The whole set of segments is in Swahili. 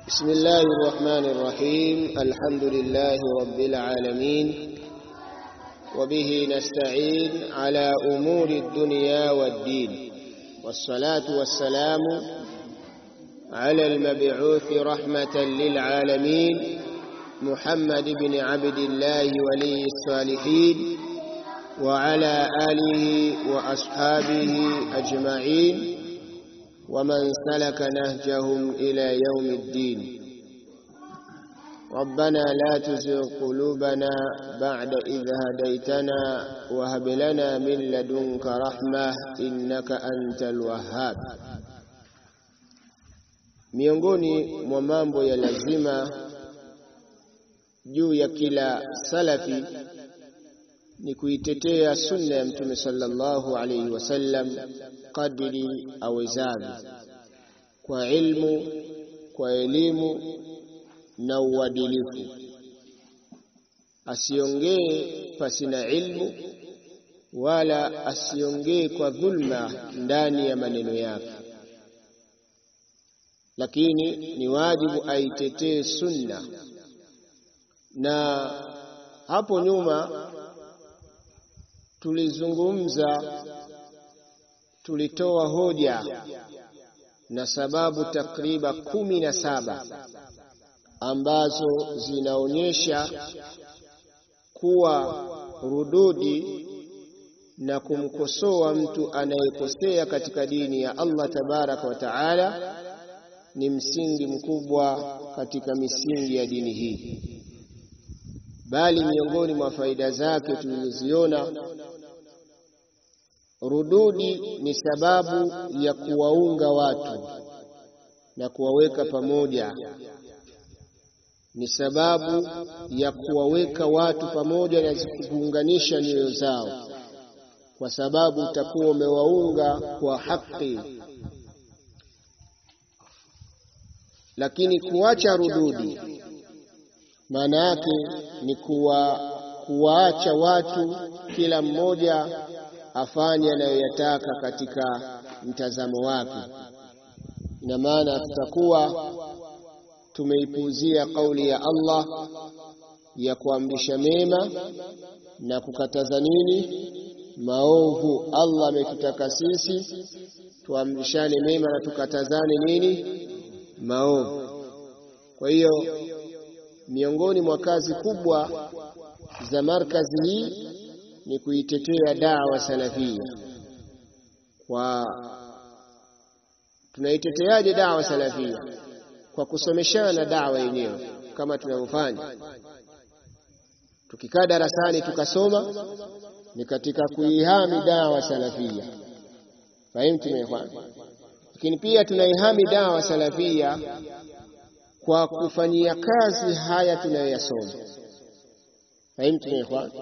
بسم الله الرحمن الرحيم الحمد لله رب العالمين وبه نستعين على أمور الدنيا والدين والصلاة والسلام على المبعوث رحمة للعالمين محمد بن عبد الله ولي الصالحين وعلى آله وأصحابه أجمعين ومن سلك نهجهم إلى يوم الدين ربنا لا تزغ قلوبنا بعد إذ هديتنا وهب لنا من لدنك رحمة إنك أنت الوهاب miongoni mwa mambo ya lazima juu ya kila salafi ni kuitetea sunna ya mtume sallallahu alaihi wasallam kadiri awezavyo kwa ilmu kwa elimu na uadilifu asiongee pasina ilmu wala asiongee kwa dhulma ndani ya maneno yake lakini ni wajibu aitetee sunna na hapo nyuma tulizungumza tulitoa hoja na sababu takriba kumi na saba ambazo zinaonyesha kuwa rududi na kumkosoa mtu anayekosea katika dini ya Allah tabaraka wa taala ni msingi mkubwa katika misingi ya dini hii, bali miongoni mwa faida zake tulizoziona Rududi ni sababu ya kuwaunga watu na kuwaweka pamoja, ni sababu ya kuwaweka watu pamoja na kuunganisha nyoyo zao, kwa sababu utakuwa umewaunga kwa haki. Lakini kuacha rududi maana yake ni kuwa kuwaacha watu kila mmoja afanye anayoyataka katika mtazamo wake. Ina maana tutakuwa tumeipuuzia kauli ya Allah ya kuamrisha mema na kukataza nini maovu. Allah ametutaka sisi tuamrishane mema na tukatazane nini maovu. Kwa hiyo miongoni mwa kazi kubwa za markazi hii ni kuitetea dawa salafia. Kwa tunaiteteaje dawa salafia? Kwa kusomeshana dawa yenyewe kama tunavyofanya. Tukikaa darasani tukasoma, ni katika kuihami dawa salafia. Fahimu tumefanya, lakini pia tunaihami dawa salafia kwa kufanyia kazi haya tunayoyasoma. Fahimu tumefanya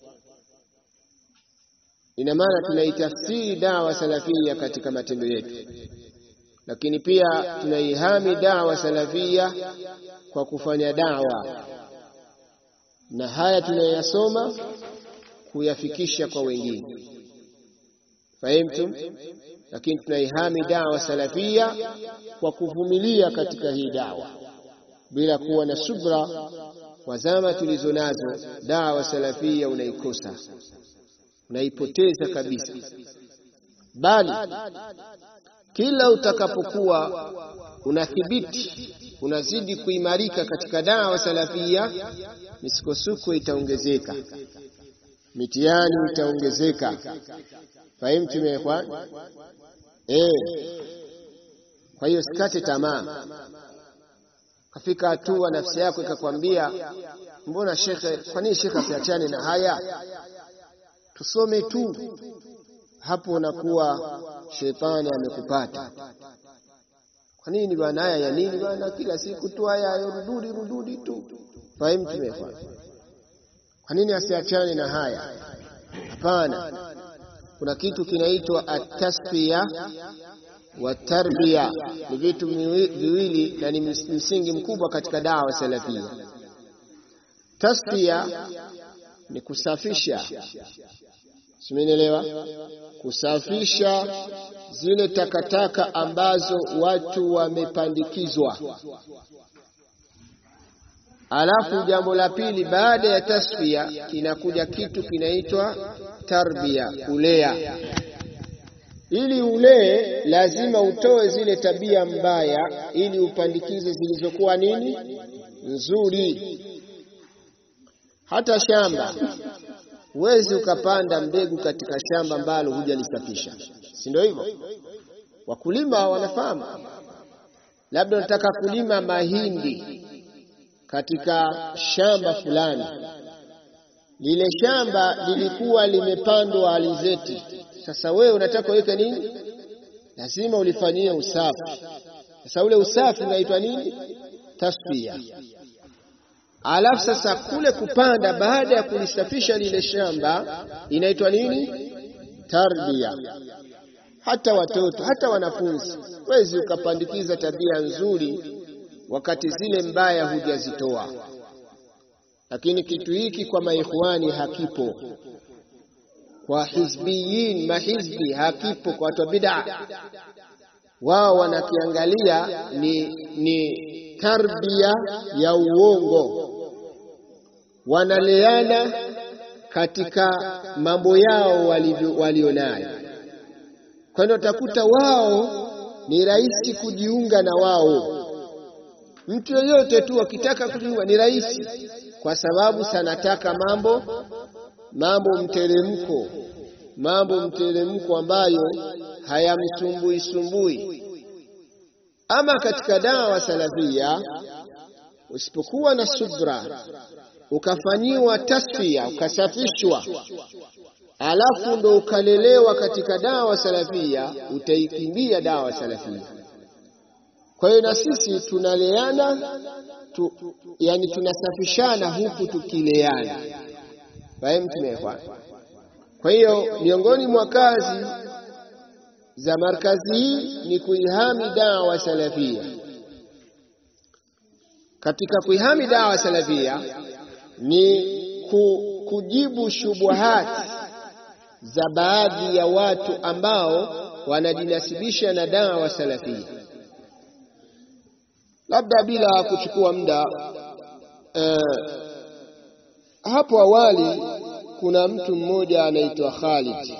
ina maana tunaitafsiri dawa salafia katika matendo yetu, lakini pia tunaihami dawa salafia kwa kufanya dawa na haya tunayoyasoma kuyafikisha kwa wengine. Fahimtum? Lakini tunaihami dawa salafia kwa kuvumilia katika hii dawa bila kuwa na subra. Kwa zama tulizo nazo, dawa salafia unaikosa unaipoteza kabisa, bali kila utakapokuwa unathibiti unazidi kuimarika katika dawa salafia, misukosuko itaongezeka, mitihani itaongezeka. Fahimu tumekwa eh. Kwa hiyo sikate tamaa, kafika hatua nafsi yako ikakwambia, mbona shekhe, kwa nini shekhe asiachane na haya tusome tu, hapo unakuwa shetani amekupata. Kwa nini bwana? Haya ya nini bwana? Kila siku tu haya rududi rududi tu. Fahimu tumefanya. Kwa nini asiachane na haya? Hapana, kuna kitu kinaitwa atasfiya wa tarbiya, ni vitu viwili na ni msingi mkubwa katika dawa salafia. Tasfiya ni kusafisha simenielewa? Kusafisha zile takataka ambazo watu wamepandikizwa. Alafu jambo la pili, baada ya tasfia kinakuja kitu kinaitwa tarbia, kulea. Ili ulee, lazima utoe zile tabia mbaya, ili upandikize zilizokuwa nini nzuri. Hata shamba huwezi ukapanda mbegu katika shamba ambalo hujalisafisha, si ndio hivyo? Wakulima wanafahamu. Labda unataka kulima mahindi katika shamba fulani, lile shamba lilikuwa limepandwa alizeti. Sasa wewe unataka uweke nini? Lazima ulifanyie usafi. Sasa ule usafi unaitwa nini? Tasfia. Alafu sasa kule kupanda baada ya kulisafisha lile shamba inaitwa nini? Tarbia. Hata watoto hata wanafunzi, wezi ukapandikiza tabia nzuri wakati zile mbaya hujazitoa. Lakini kitu hiki kwa maikhwani hakipo, kwa hizbiyin mahizbi hakipo, kwa watu wa bid'a wao wanakiangalia ni, ni tarbia ya uongo, wanaleana katika mambo yao walionayo. Kwa hiyo utakuta wao ni rahisi kujiunga na wao. Mtu yoyote tu akitaka kujiunga ni rahisi, kwa sababu sanataka mambo mambo mteremko, mambo mteremko ambayo hayamsumbui sumbui. Ama katika dawa salafia, usipokuwa na subra, ukafanyiwa tasfia, ukasafishwa, alafu ndo ukalelewa katika dawa salafia, utaikimbia dawa salafia. Kwa hiyo na sisi tunaleana tu, yani tunasafishana huku tukileana. Fahimu tumekwa. Kwa hiyo miongoni mwa kazi za markazi hii ni kuihami dawa salafia. Katika kuihami dawa salafia ni ku, kujibu shubuhati za baadhi ya watu ambao wanajinasibisha na dawa salafia. Labda bila kuchukua muda eh, hapo awali kuna mtu mmoja anaitwa Khalid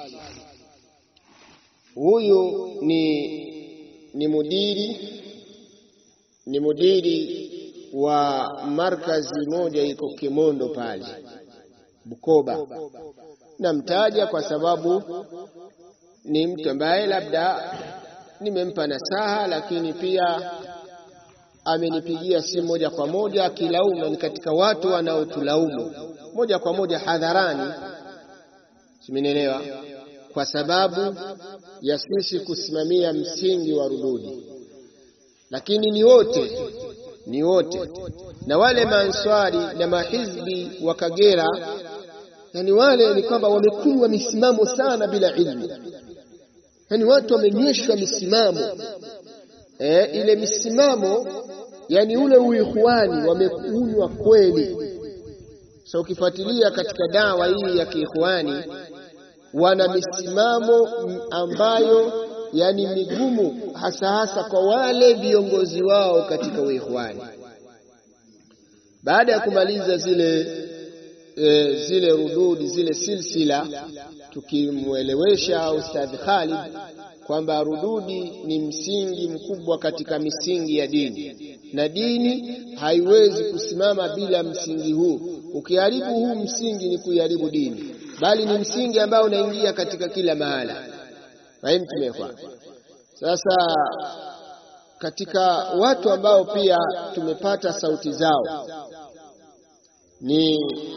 huyu ni ni mudiri ni mudiri wa markazi moja iko Kimondo pale Bukoba. Namtaja kwa sababu ni mtu ambaye labda nimempa nasaha, lakini pia amenipigia simu moja kwa moja akilaumu, ni katika watu wanaotulaumu moja kwa moja hadharani, simenielewa kwa sababu ya sisi kusimamia msingi wa rududi, lakini ni wote ni wote na wale maanswari na mahizbi wa Kagera, yani wale ni kwamba wamekunywa misimamo sana bila ilmu, yani watu wamenyweshwa misimamo e, ile misimamo yani ule uikhwani wamekunywa kweli. So ukifuatilia katika dawa hii ya kiikhwani wana misimamo ambayo yani migumu, hasa hasa kwa wale viongozi wao katika uikhwani. Baada ya kumaliza zile e, zile rududi zile silsila, tukimwelewesha Ustadh Khalid kwamba rududi ni msingi mkubwa katika misingi ya dini, na dini haiwezi kusimama bila msingi huu. Ukiharibu huu msingi ni kuiharibu dini bali ni msingi ambao unaingia katika kila mahala. Fahimu tumekwa. Sasa katika watu ambao pia tumepata sauti zao ni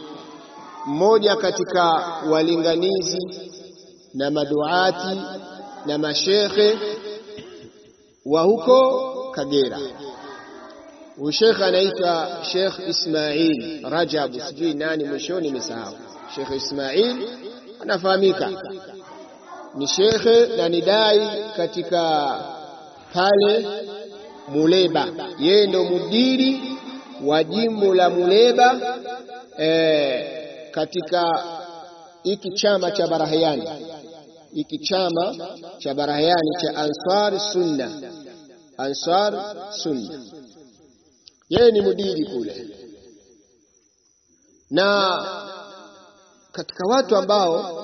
mmoja katika walinganizi na maduati na mashekhe wa huko Kagera. Huyu shekhe anaitwa Sheikh Ismail Rajab, sijui nani mwishoni nimesahau. Sheikh Ismail anafahamika ni shekhe na ni dai katika pale Muleba, yeye ndo mudiri wa jimbo la Muleba e, katika hiki chama cha Barahiani, hiki chama cha Barahiani cha Ansar Sunna, Ansar Sunna, yeye ni mudiri kule, na katika watu ambao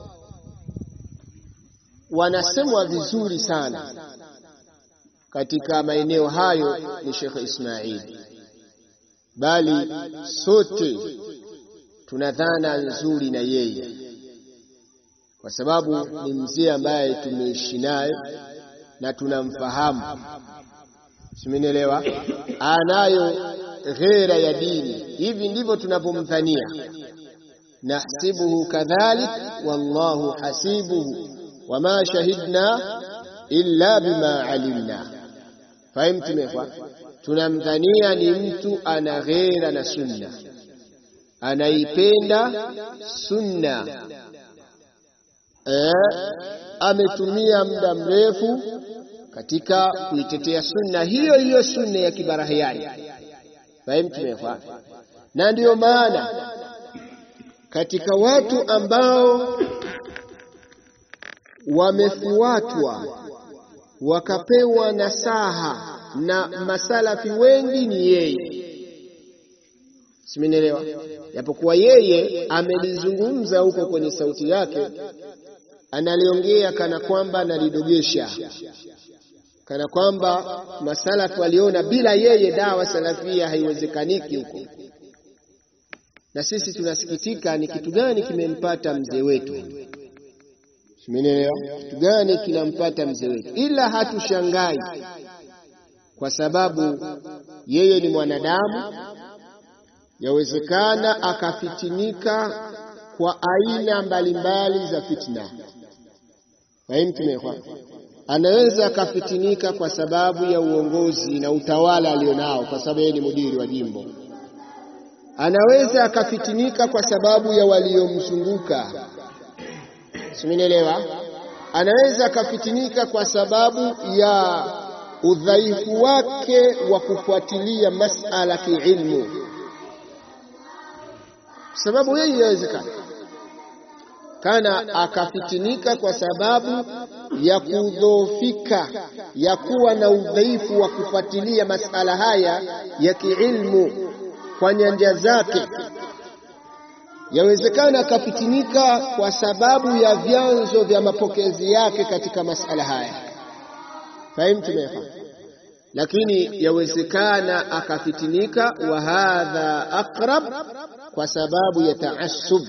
wanasemwa vizuri sana katika maeneo hayo ni Sheikh Ismail, bali sote tuna dhana nzuri na yeye, kwa sababu ni mzee ambaye tumeishi naye na tunamfahamu, simenielewa. Anayo ghera ya dini, hivi ndivyo tunavyomdhania. Nahsibuhu kadhalik wallahu hasibuhu wama shahidna illa bima alimna. Fahimtumekwa, tunamdhania ni mtu ana ghera na sunna anaipenda sunna eh, ametumia muda mrefu katika kuitetea sunna hiyo hiyo sunna ya kibarahiani. Fahimtumekwa, na ndiyo maana katika watu ambao wamefuatwa wakapewa nasaha na masalafi wengi ni yeye simenielewa. Japokuwa yeye amelizungumza huko kwenye sauti yake, analiongea kana kwamba analidogesha, kana kwamba masalafu waliona bila yeye dawa salafia haiwezekaniki huko. Na sisi tunasikitika, ni kitu gani kimempata mzee wetu? Simenielewa, kitu gani kinampata mzee wetu? Ila hatushangai kwa sababu yeye ni mwanadamu yawezekana akafitinika kwa aina mbalimbali za fitna. Fahimtumekwa, anaweza akafitinika kwa sababu ya uongozi na utawala alionao, kwa sababu yeye ni mudiri wa jimbo. Anaweza akafitinika kwa sababu ya waliomzunguka, simenielewa. Anaweza akafitinika kwa sababu ya udhaifu wake wa kufuatilia masala kiilmu sababu yeye inawezekana kana akafitinika kwa sababu ya kudhoofika, ya kuwa na udhaifu wa kufuatilia masala haya ya kiilmu kwa nyanja zake. Yawezekana akafitinika kwa sababu ya vyanzo vya mapokezi yake katika masala haya. Fahimu, tumefahamu lakini yawezekana akafitinika, wa hadha aqrab, kwa sababu ya taassub.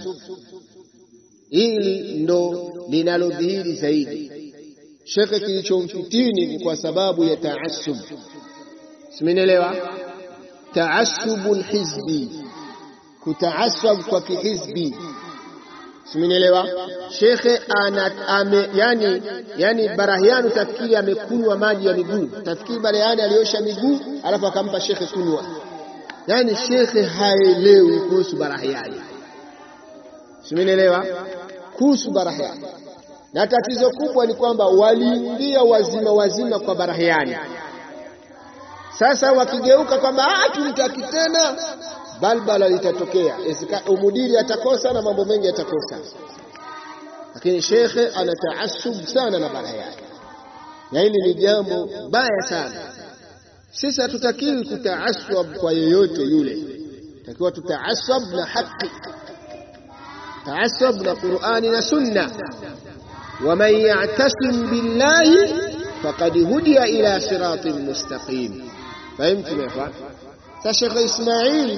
Hili ndo linalodhihiri zaidi. Shekhe, kilichomfitini ni kwa sababu ya taassub. Simenielewa? Taassubul hizbi, kutaasab kwa kihizbi simenielewa shekhe ana ame, yani, yani Barahiani utafikiri amekunywa maji ya miguu, utafikiri Barahiani aliosha miguu alafu akampa shekhe kunywa. Yani shekhe haelewi kuhusu Barahiani, simenielewa kuhusu Barahiani. Na tatizo kubwa ni kwamba waliingia wazima wazima kwa Barahiani, sasa wakigeuka kwamba tumtaki tena balbala litatokea, umudiri atakosa na mambo mengi yatakosa. Lakini shekhe ana taasub sana na Barahiani, na hili ni jambo baya sana. Sisi hatutakiwi kutaasab kwa yoyote yule, takiwa tutaasab na haki, taasab na Qur'ani na Sunna. Waman ya'tasim billahi faqad hudiya ila siratin mustaqim. Fahimtu mefa? Sasa Sheikh Ismail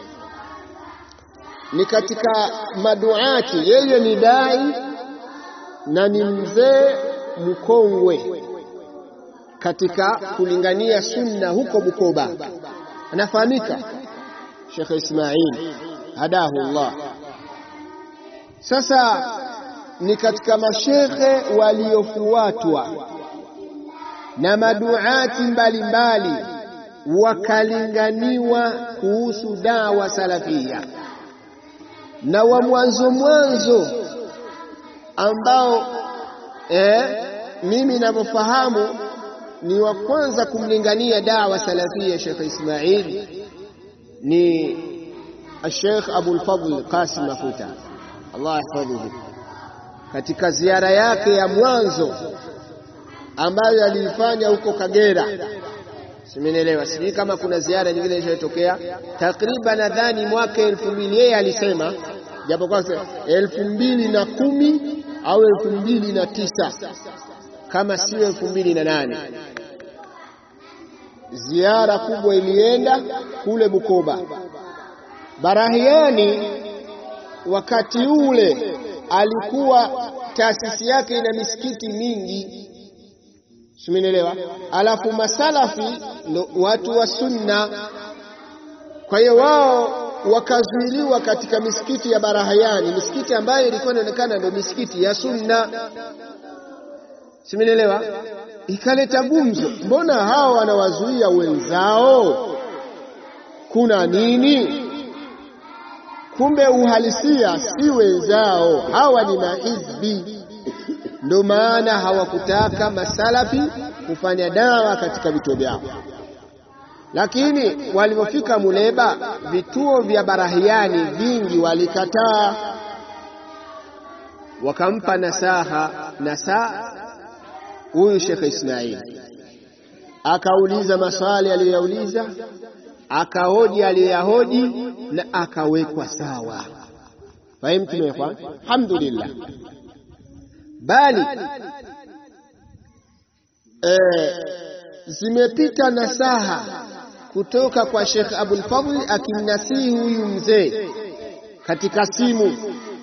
ni katika maduati, yeye ni dai na ni mzee mkongwe katika kulingania sunna huko Bukoba, anafahamika Sheikh Ismail hadahu Allah. Sasa ni katika mashekhe waliofuatwa na maduati mbalimbali wakalinganiwa kuhusu dawa salafia na wa mwanzo mwanzo ambao eh, mimi ninavyofahamu ni wa kwanza kumlingania dawa salafia Sheikh Ismail ni Sheikh Abul Fadl Qasim Mafuta, Allah yahfadhuhu, katika ziara yake ya mwanzo ambayo aliifanya huko Kagera, simenielewa, sijui kama kuna ziara nyingine iliyotokea takriban, nadhani mwaka elfu mbili yeye alisema, japokuwa elfu mbili na kumi au elfu mbili na tisa kama sio elfu mbili na nane ziara kubwa ilienda kule Bukoba. Barahiani wakati ule alikuwa taasisi yake ina misikiti mingi, simenielewa. Alafu masalafi ndo watu wa sunna, kwa hiyo wao wakazuiliwa katika misikiti ya Barahiani, misikiti ambayo ilikuwa inaonekana ndio misikiti ya sunna, simenielewa. Ikaleta gumzo, mbona hawa wanawazuia wenzao? Kuna nini? Kumbe uhalisia si wenzao, hawa ni mahizbi. Ndio maana hawakutaka masalafi kufanya dawa katika vituo vyao, lakini walipofika Muleba, vituo vya Barahiani vingi walikataa, wakampa nasaha nasaha huyu Shekhe Ismail akauliza maswali aliyoyauliza, akahoji aliyoyahoji na akawekwa sawa. Fahimu tumekwa, alhamdulillah. Bali e, zimepita nasaha kutoka kwa Shekh Abul Fadhl akimnasihi huyu mzee katika simu.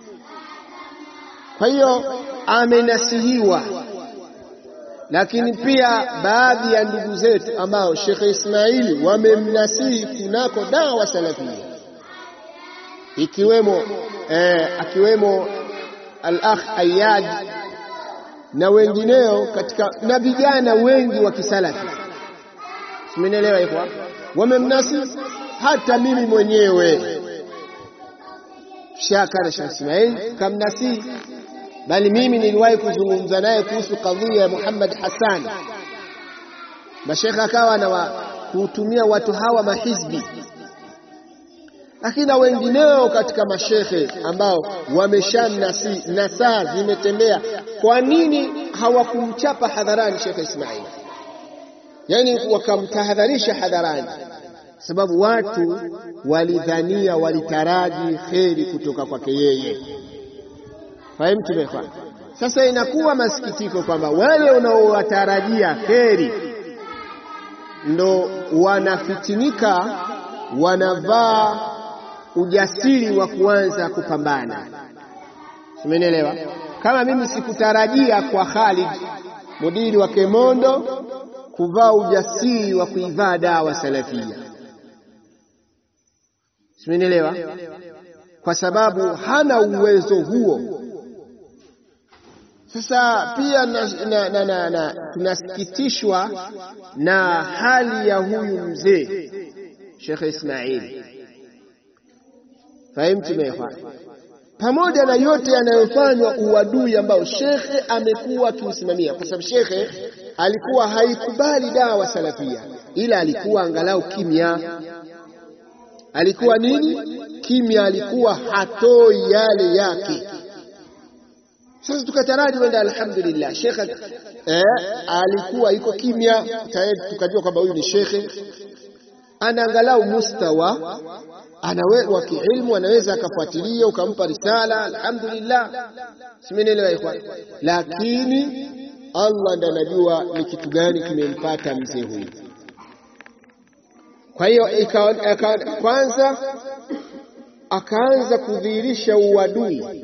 Kwa hiyo amenasihiwa lakini pia baadhi ya ndugu zetu ambao Sheikh Ismaili wamemnasihi kunako dawa salafia, ikiwemo eh, akiwemo al-akh Ayad na wengineo katika na vijana wengi wa kisalafi, simenielewa hivyo, wamemnasihi hata mimi mwenyewe Shakara Sheikh Ismaili kamnasihi bali mimi niliwahi kuzungumza naye kuhusu kadhia ya Muhammad Hassan, na shekhe akawa na kutumia watu hawa mahizbi, lakini na wengineo katika mashekhe ambao wameshanasi nasaa zimetembea. Kwa nini hawakumchapa hadharani Shekhe Ismail? Yani wakamtahadharisha hadharani, sababu watu walidhania, walitaraji kheri kutoka kwake yeye. Fahimu tumefanya. Sasa inakuwa masikitiko kwamba wale unaowatarajia kheri ndo wanafitinika, wanavaa ujasiri wa kuanza kupambana. Umenielewa? Kama mimi sikutarajia kwa Khalid mudiri wa Kemondo kuvaa ujasiri wa kuivaa dawa salafia. Umenielewa? Kwa sababu hana uwezo huo. Sasa pia na, na, na, na, na, tunasikitishwa na hali ya huyu mzee Sheikh Ismail. Fahimu tumefanya pamoja na yote yanayofanywa uadui ambao shekhe amekuwa akiusimamia, kwa sababu shekhe alikuwa haikubali dawa salafia, ila alikuwa angalau kimya. Alikuwa nini? Kimya, alikuwa hatoi yale yake. Sasa tukataraji wenda, alhamdulillah, shekhe eh, alikuwa iko kimya tayari, tukajua kwamba huyu ni shekhe ana angalau mustawa anawe wa kiilmu, anaweza akafuatilia ukampa risala, alhamdulillah, simenielewa ikhwan. Lakini Allah ndiye anajua ni kitu gani kimempata mzee huyu. Kwa hiyo kwanza akaanza kudhihirisha uadui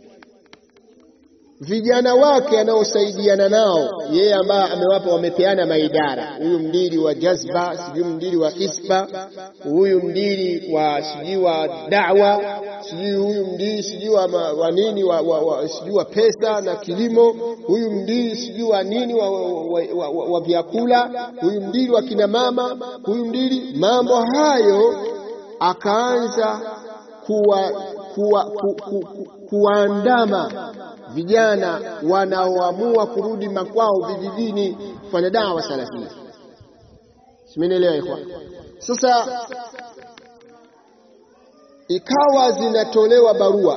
vijana wake anaosaidiana nao yeye, ambaye amewapa wamepeana maidara, huyu mdiri wa jazba, sijui mdiri wa hisba, huyu mdiri wa sijui wa da'wa, sijui huyu mdiri sijui wa, wa nini wa, wa, wa, sijui wa pesa na kilimo, huyu mdiri sijui wa nini wa, wa, wa, wa, wa vyakula, huyu mdiri wa kina mama, huyu mdiri mambo hayo, akaanza kuwa, kuwa, ku, ku, ku, kuandama vijana wanaoamua kurudi makwao vijijini kufanya dawa salafia. Simenielewa ikhwan? Sasa ikawa zinatolewa barua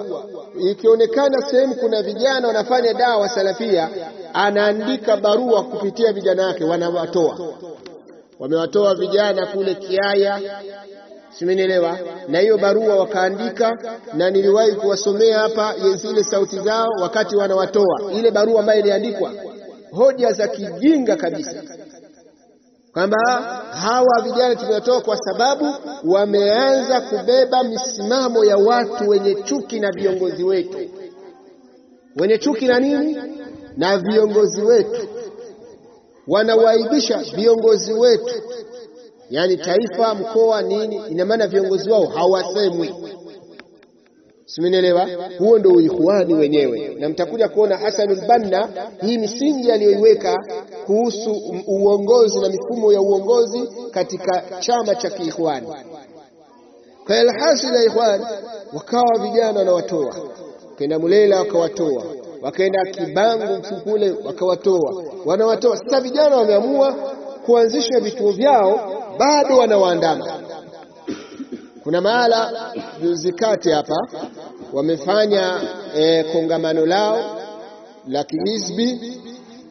ikionekana sehemu kuna vijana wanafanya dawa salafia, anaandika barua kupitia vijana wake, wanawatoa wamewatoa vijana kule Kiaya, simenielewa. Na hiyo barua wakaandika, na niliwahi kuwasomea hapa zile sauti zao wakati wanawatoa, ile barua ambayo iliandikwa, hoja za kijinga kabisa kwamba hawa vijana tumewatoa kwa sababu wameanza kubeba misimamo ya watu wenye chuki na viongozi wetu, wenye chuki na nini na viongozi wetu, wanawaibisha viongozi wetu, yaani taifa, mkoa, nini. Ina maana viongozi wao hawasemwi, simenielewa? Huo ndio uikhwani wenyewe, na mtakuja kuona Hasanul Banna hii misingi aliyoiweka kuhusu uongozi na mifumo ya uongozi katika chama cha kiikhwani. Kwa alhasil ya ikhwan, wakawa vijana wanawatoa, wakaenda Mulela wakawatoa, wakaenda Kibangu kule wakawatoa, wanawatoa. Sasa vijana wameamua kuanzisha vituo vyao, bado wanawaandama. Kuna mahala juzi kati hapa wamefanya e, kongamano lao la kihizbi.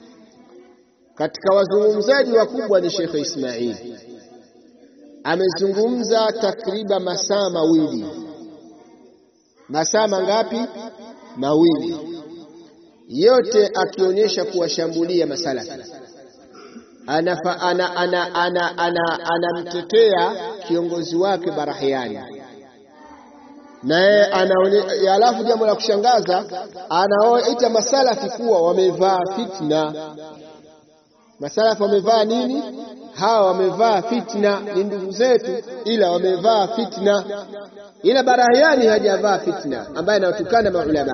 Katika wazungumzaji wakubwa ni Sheikh Ismail, amezungumza takriban masaa mawili. Masaa mangapi? Mawili, yote akionyesha kuwashambulia masalafi anamtetea ana, ana, ana, ana, ana kiongozi wake Barahiani naye alafu, jambo la kushangaza anaoita masalafi kuwa wamevaa fitna. Masalafi wamevaa nini? Hawa wamevaa fitna, ni ndugu zetu, ila wamevaa fitna, ila Barahiani hajavaa fitna, ambaye anawatukana maulama.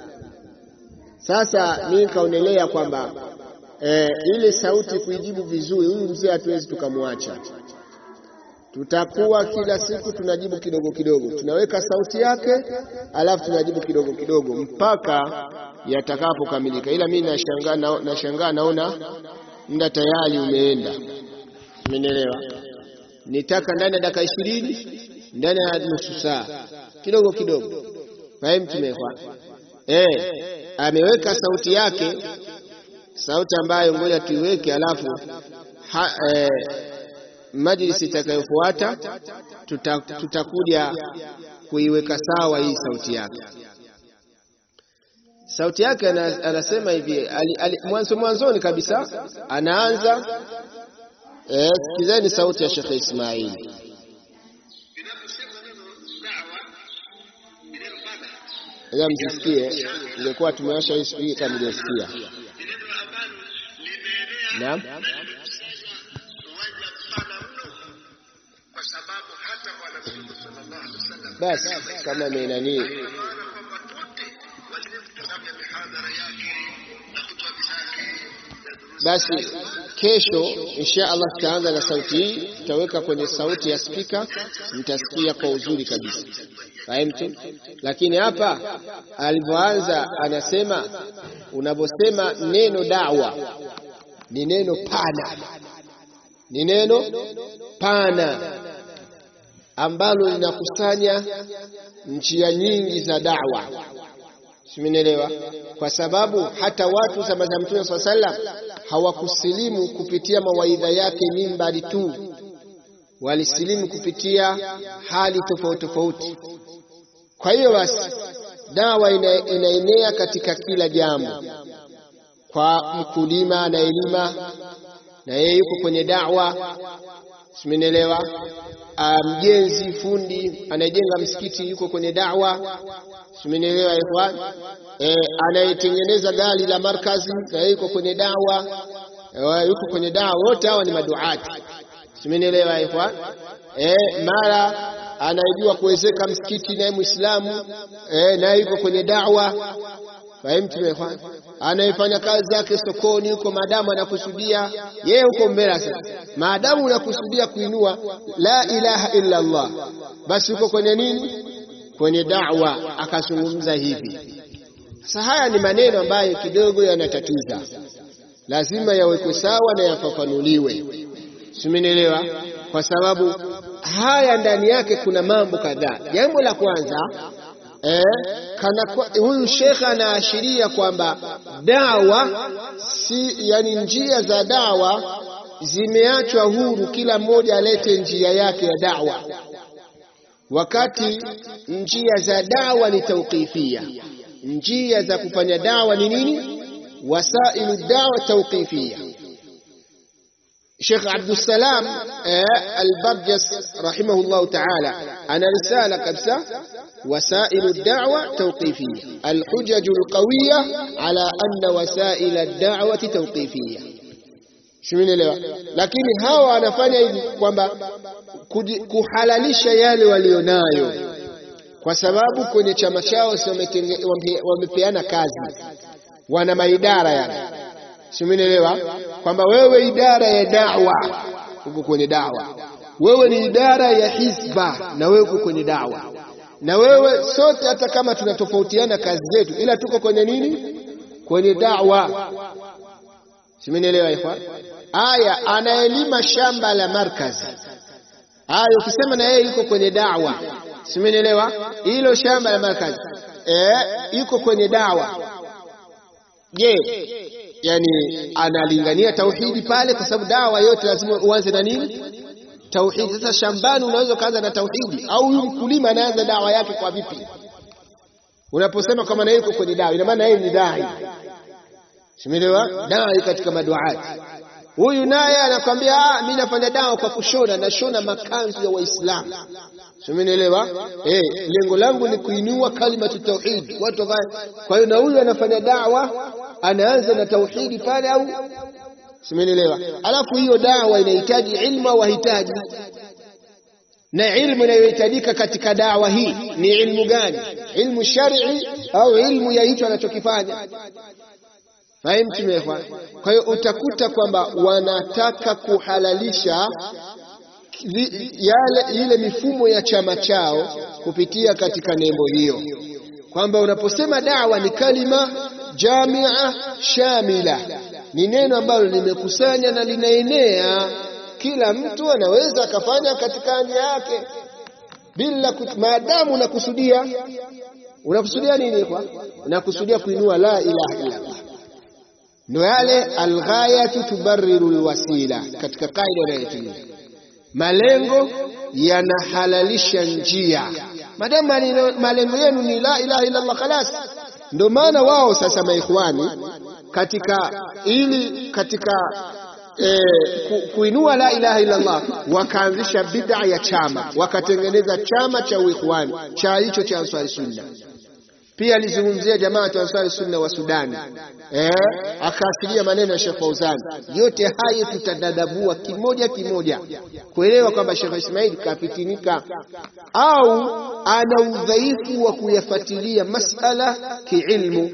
Sasa mimi kaonelea kwamba E, ile sauti kuijibu vizuri, huyu mzee hatuwezi tukamwacha. Tutakuwa kila siku tunajibu kidogo kidogo, tunaweka sauti yake, alafu tunajibu kidogo kidogo mpaka yatakapokamilika. Ila mimi nashangaa na, nashangaa naona muda tayari umeenda, umenielewa? Nitaka ndani ya dakika ishirini, ndani ya nusu saa, kidogo kidogo. Fahimu tumekwa eh, ameweka sauti yake sauti ambayo ngoja tuiweke, alafu ha, eh, majlisi itakayofuata tutakuja tuta kuiweka sawa hii sauti yake. Sauti yake anasema hivi mwanzo mwanzoni kabisa anaanza eh, sikizeni sauti ya Sheikh Ismail. Ila msisikie, ingekuwa tumewasha hii spika mjasikia. Naam, basi kama amenani basi, kesho insha Allah tutaanza na sauti hii, tutaweka kwenye sauti ya spika, mtasikia kwa uzuri kabisa. Fahimtu? Lakini hapa alivyoanza anasema, unavyosema neno dawa ni neno pana, ni neno pana ambalo linakusanya njia nyingi za dawa, simenielewa? Kwa sababu hata watu zama za Mtume swalla sallam hawakusilimu kupitia mawaidha yake mimbari tu, walisilimu kupitia hali tofauti tofauti. Kwa hiyo basi dawa ina, inaenea katika kila jambo kwa mkulima anayelima na yeye yuko kwenye da'wa, simenielewa. Mjenzi fundi anayejenga msikiti yuko kwenye da'wa, simenielewa ikhwan. E, anayetengeneza gari la markazi na yeye yuko kwenye da'wa, e, yuko kwenye da'wa. Wote hawa ni maduati, simenielewa ikhwan. E, mara anayejua kuwezeka msikiti naye Muislamu, e, naye yuko kwenye da'wa Fahimtu, anayefanya kazi zake sokoni huko, maadamu anakusudia yeye huko mbele. Sasa maadamu unakusudia kuinua la ilaha illa Allah, basi uko kwenye nini? Kwenye da'wa. Akazungumza hivi. Sasa haya ni maneno ambayo kidogo yanatatiza, lazima yawekwe sawa na yafafanuliwe, simenielewa? Kwa sababu haya ndani yake kuna mambo kadhaa. Jambo la kwanza eh, kana huyu shekhe anaashiria kwamba dawa si, yani njia za dawa zimeachwa huru, kila mmoja alete njia yake ya dawa, wakati njia za dawa ni tauqifia. Njia za kufanya dawa ni nini? Wasailu dawa tauqifia. Sheikh Abdussalam eh, Albarjas rahimahullahu taala ana risala kabisa وسائل الدعوة توقيفية الحجج القوية على أن وسائل الدعوة توقيفية simenielewa lakini hawa wanafanya hivi kwamba kuhalalisha yale walionayo kwa sababu kwenye chama chao wamepeana kazi wana maidara yale simenielewa kwamba wewe idara ya dawa uko kwenye dawa wewe ni idara ya hizba na wewe uko kwenye dawa na wewe sote hata kama tunatofautiana kazi zetu ila tuko kwenye nini kwenye dawa simenielewa ikhwan aya anaelima shamba la markazi aya ukisema na yeye yuko kwenye dawa simenielewa hilo shamba la markazi eh yuko kwenye dawa je yani analingania tauhidi pale kwa sababu dawa yote lazima uanze na nini tauhidi. Sasa shambani unaweza ukaanza na tauhidi, au huyu mkulima anaanza dawa yake kwa vipi? Unaposema kama na yuko kwenye dawa, ina maana yeye ni dai, simelewa dai katika maduati. Huyu naye anakwambia ah, mimi nafanya dawa kwa kushona, nashona makanzu ya Waislamu, simenielewa? Eh, lengo langu ni kuinua kalimatu tauhid watu. Kwa hiyo na huyu anafanya dawa, anaanza na tauhidi pale au simenielewa. Alafu hiyo dawa inahitaji ilmu au hahitaji? Na ilmu inayohitajika katika dawa hii ni ilmu gani? Ilmu shar'i au ilmu ya hicho anachokifanya? Fahimu tumefanya. Kwa hiyo utakuta kwamba wanataka kuhalalisha yale ile mifumo ya chama chao kupitia katika nembo hiyo, kwamba unaposema dawa ni kalima jamia shamila ni neno ambalo limekusanya na linaenea, kila mtu anaweza akafanya katika njia yake bila maadamu unakusudia. Unakusudia nini? Kwa unakusudia kuinua la ilaha illa Allah, ndio yale alghayatu tubarriru alwasila, katika kaida inayotumia malengo yanahalalisha njia. Maadamu malengo yenu ni la ilaha illa Allah, khalas. Ndio maana wao sasa maikhwani katika ili katika e, ku, kuinua la ilaha illa Allah wakaanzisha bid'a ya chama, wakatengeneza chama cha uikhwani cha hicho cha Ansari Sunna. Pia alizungumzia jamaa wa Ansari Sunna wa Sudani eh, akaasilia maneno ya Sheikh Fauzan. Yote hayo tutadadabua kimoja kimoja kuelewa kwamba Sheikh Ismail kafitinika au ana udhaifu wa kuyafuatilia masala kiilmu.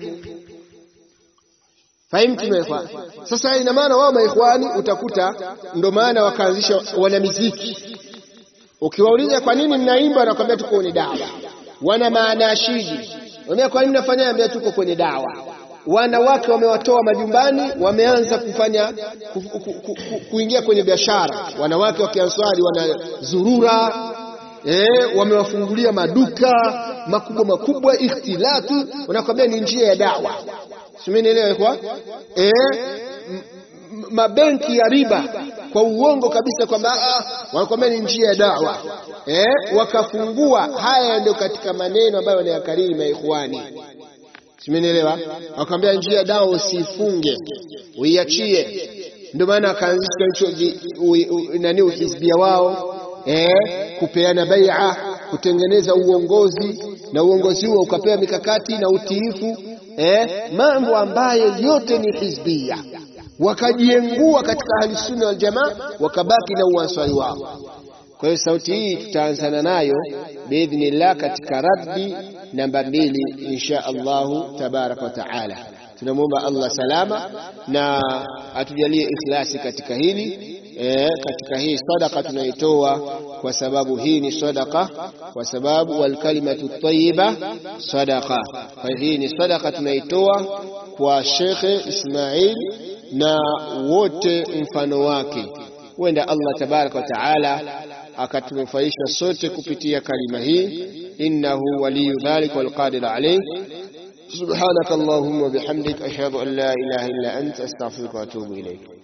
Fahimtu maikhwani. Sasa ina maana wao maikhwani utakuta ndo maana wakaanzisha wanamiziki. Ukiwauliza kwa nini mnaimba, wanakwambia tuko kwenye dawa. Wana maanashidi, wambia kwa nini mnafanya, ambia tuko kwenye dawa. Wanawake wamewatoa majumbani, wameanza kufanya ku, ku, ku, ku, kuingia kwenye biashara. Wanawake wa Kianswari wanazurura eh, wamewafungulia maduka makubwa makubwa, ikhtilati, wanakwambia ni njia ya dawa. Simenielewa kwa eh, mabenki ya riba kwa uongo kabisa kwamba wanakwambia ni njia ya dawa eh, wakafungua. Haya ndio katika maneno ambayo wanayakariri maikhwani, simenielewa. Wakwambia njia ya dawa usifunge, uiachie. Ndio maana wakaanzisha hicho nani uhizbia wao eh, kupeana bai'a, kutengeneza uongozi na uongozi huo ukapewa mikakati na utiifu eh, mambo ambayo yote ni hizbia wakajiengua katika ahli sunna wal jamaa, wakabaki na uanswari wao. Kwa hiyo sauti hii tutaanzana nayo biidhnillah katika raddi namba mbili insha Allahu tabaraka wa taala. Tunamwomba Allah salama na atujalie ikhlasi katika hili e, katika hii sadaka tunaitoa kwa sababu hii ni sadaka, kwa sababu walkalimatu tayyiba sadaka. Kwa hii ni sadaka tunaitoa kwa Shekhe Ismail na wote mfano wake huenda Allah tabaraka wa taala akatunufaisha sote kupitia kalima hii innahu waliyu dhalika walqadir alayh subhanaka allahumma bihamdik ashhadu an la ilaha illa anta astaghfiruka wa atubu ilayk